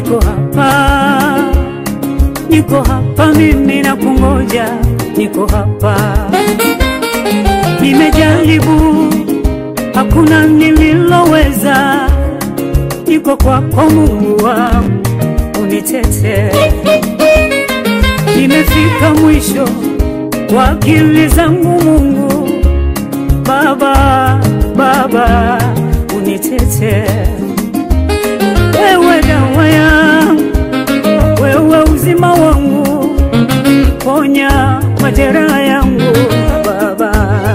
niko hapa, niko hapa mimi na kungoja, niko hapa. Nimejaribu, hakuna nililoweza, niko kwako Mungu wangu, unitete. Nimefika mwisho wa akili zangu Mungu, Baba, Baba, unitete. Wewe dawa yangu, wewe uzima wangu, ponya majeraha yangu Baba.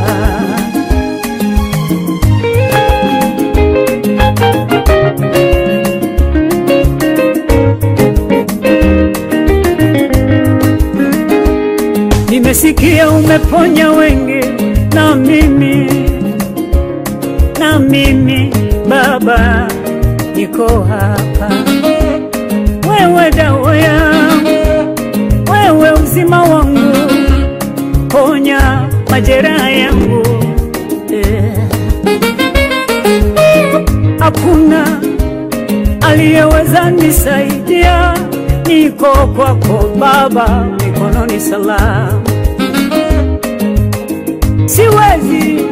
Nimesikia umeponya wengi, na mimi na mimi Baba niko hapa. Wewe dawa yangu, wewe uzima wangu, ponya majeraha yangu eh. Hakuna aliyeweza nisaidia, niko kwako Baba, mikononi salama. Siwezi,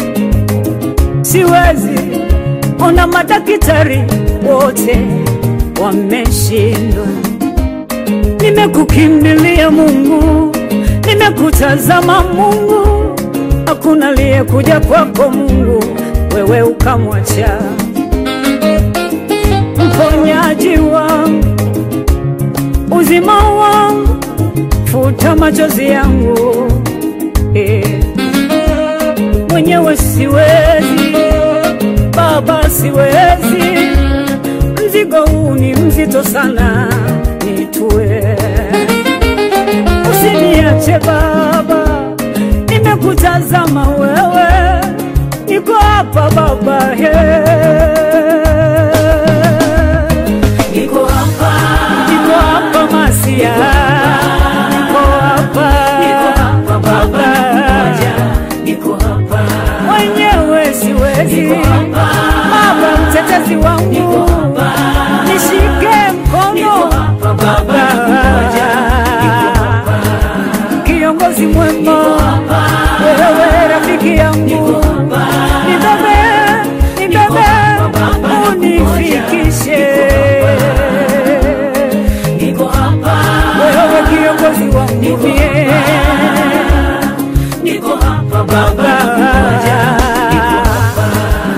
siwezi ona madaktari wote wameshindwa. Nimekukimbilia Mungu, nimekutazama Mungu, hakuna aliyekuja kwako Mungu, wewe ukamwacha mponyaji wangu, uzima wangu, futa machozi yangu eh. Mwenyewe siwezi Baba, siwezi, mzigo huu ni mzito sana, nitue. Usiniache Baba, nimekutazama wewe, niko hapa Baba, he. Niko hapa, niko hapa Masia, niko hapa, niko hapa Baba, ngoja, niko hapa, mwenyewe siwezi niko hapa, Baba, mtetezi niko wangu, hapa, nishike niko mkono hapa Baba, ngoja, niko hapa, kiongozi mwema, niko hapa, wewe rafiki yangu, niko hapa, nibebe, nibebe, hapa Baba, unifikishe niko hapa, wewe kiongozi wangu Niko mie niko hapa Baba, ngoja, niko hapa.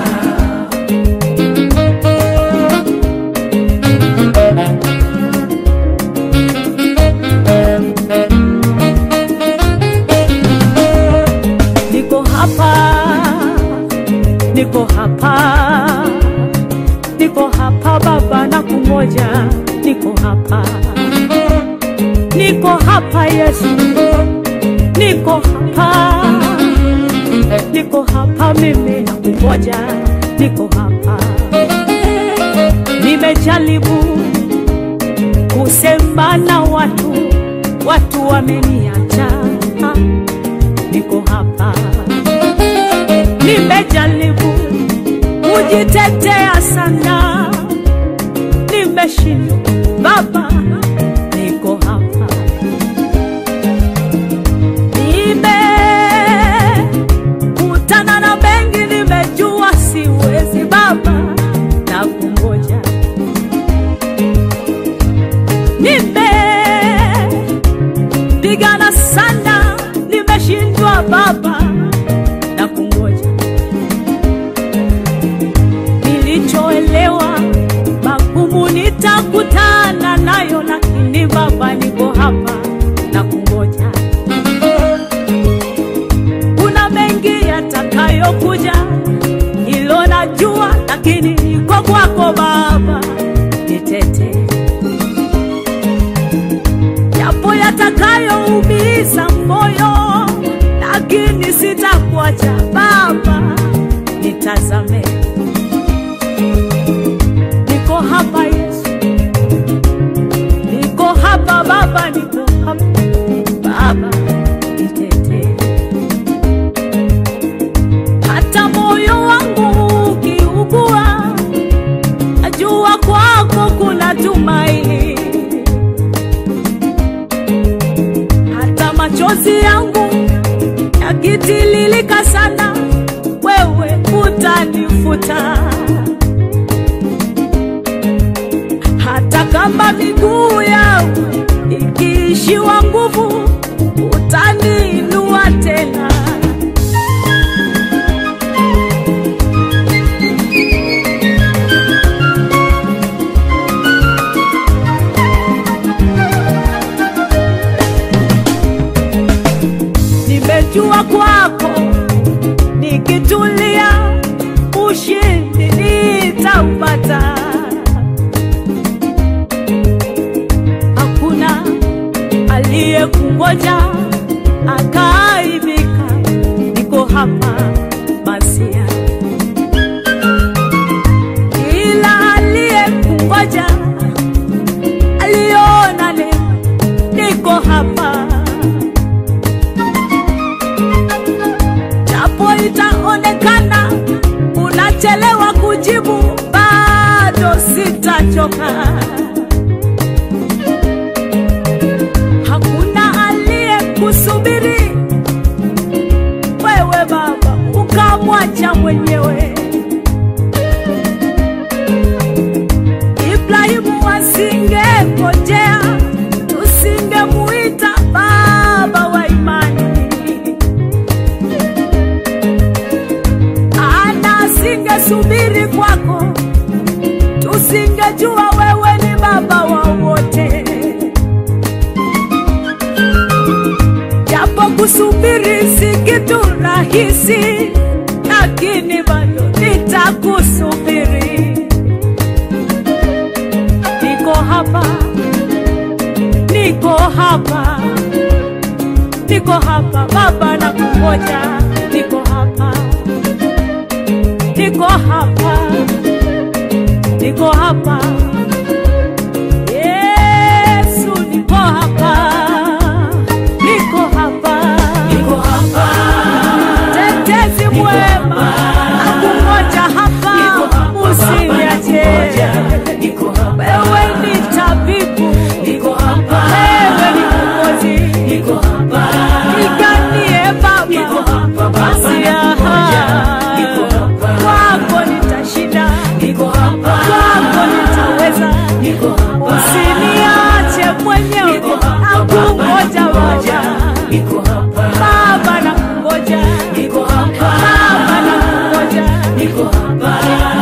niko hapa, niko hapa, niko hapa Baba, na kungoja, niko hapa, niko hapa Yesu, niko hapa, niko hapa mimi na kungoja, niko hapa, nimejaribu kusema na watu, watu wameniacha niko hapa, nimejaribu kujitetea sana, nimeshindwa Baba, niko hapa, nimekutana na mengi, nimejua siwezi Baba, na kungoja nimepigana sana, nimeshindwa Baba na kungoja. Nilichoelewa magumu nitakutana nayo, lakini Baba niko hapa na kungoja. Kuna mengi yatakayokuja, hilo najua, lakini niko kwako Baba, nitetee yapo yatakayoumiza moyo, lakini sitakuacha Baba, nitazame. Niko hapa Yesu, niko hapa Baba, niko hapa Baba, nitetee. Hata moyo wangu ukiugua, najua kwako kuna tumaini utanifuta hata kama miguu yangu ikiishiwa nguvu utaniinua tena nimejua kwako nikitulia ushindi nitaupata hakuna aliyekungoja akaaibika niko hapa masia ila aliyekungoja aliona leo niko hapa japo itaonekana unachelewa kujibu, bado sitachoka. Hakuna aliyekusubiri wewe Baba ukamwacha mwenyewe. Ibrahimu asingengojea, tusingemuita baba wa imani. ana asingesubiri kwako, tusingejua wewe ni baba wa wote. Japo kusubiri si kitu rahisi, lakini bado nitakusubiri. Niko hapa, niko hapa, niko hapa Baba, nakungoja, niko hapa niko hapa, niko hapa. Yesu, niko hapa, niko hapa, niko hapa, tetezi mwema, nakungoja hapa, niko hapa, usiniache. Baba, niko hapa, Wewe ni tabibu, niko hapa, wewe ni mwokozi, niko hapa, niganie niko Baba, hapa, Baba, Masia, nakungoja, niko hapa, kwako nitashinda, niko hapa, kwako nitaweza. niko hapa, Usiniache mwenyewe, niko hapa, Baba, nakungoja nakungoja, Baba, niko hapa, Baba nakungoja, niko hapa, Baba nakungoja, niko hapa,